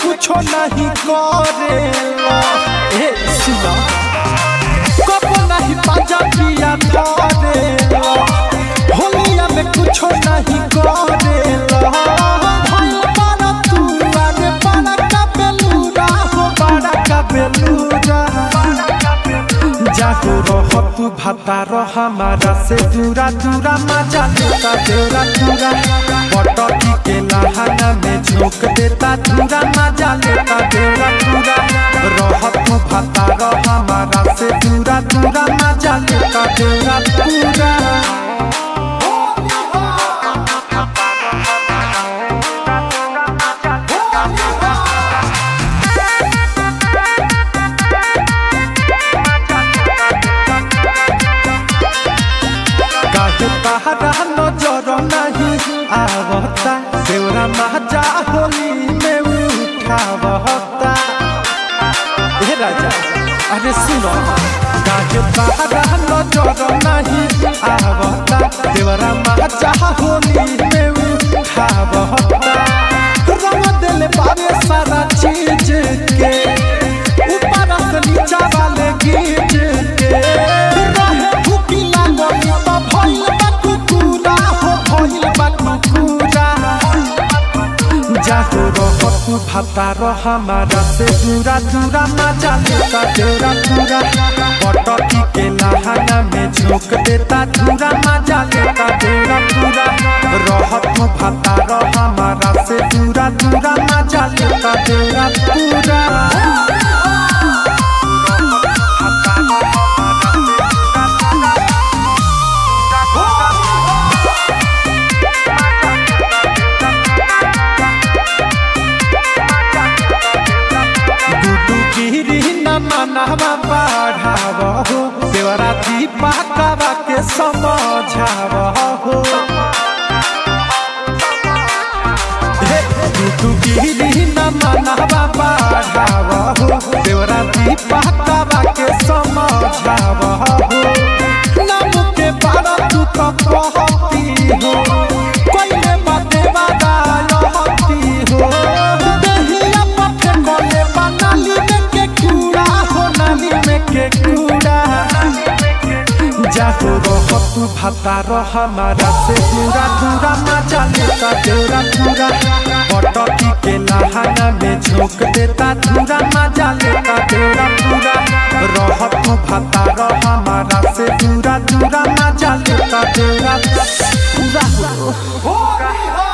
कुछो नहीं करेला ए सुना कबो नहीं पाजा पिया धरेला होलिया में कुछो नहीं करेला भइल बारा तू अरे बड़ा का बेलूरा हो बड़ा का बेलूरा जागो रह तू भाता रह हमारा से दूरा दूरा मजा लेता देवरा दूरा पटकी के लहाना में झोंक देता दूरा मजा लेता देवरा दूरा रह तू भाता रह हमारा से दूरा दूरा मजा लेता देवरा दूरा काहे पहरा नजर नहीं आवता देवरा महाजा होली में उठावता हे राजा अरे सुनो काहे पहरा नजर नहीं आवता देवरा महाजा होली में उठावता रंग दिल बारे सारा चीज के ऊपर से नीचा वाले गीज के रहे भूखी लागल त भइल बा कुकुरा हो भइल बा कुकुरा जातो रह तू भाता रह हमारा से दूरा दूरा मजा लेता देवरा दूरा पटकी के लहाना में झोंक देता दूरा मजा लेता देवरा दूरा रह तू भाता रह हमारा से दूरा दूरा मजा लेता देवरा दूरा गुडू गिरी न मनवा बढ़ाव हो देवरा दीपा कवा के समझाव हो हे, गुडू गिरी न मनवा बढ़ाव हो देवरा दीपा कवा के समझाव हो नाम के बारा तू तो कहती हो कोई बाते वादा रहती हो दहिया पथे कोले बनाली में के कूड़ा हो नाली में के कूड़ा जाहो रह तू भाता रह हमारा से दूरा दूरा मजा लेता देवरा दूरा पटकी के लहाना में झोंक देता दूरा मजा लेता देवरा दूरा रह तू भाता रह हमारा से दूरा दूरा मजा लेता देवरा पूरा हो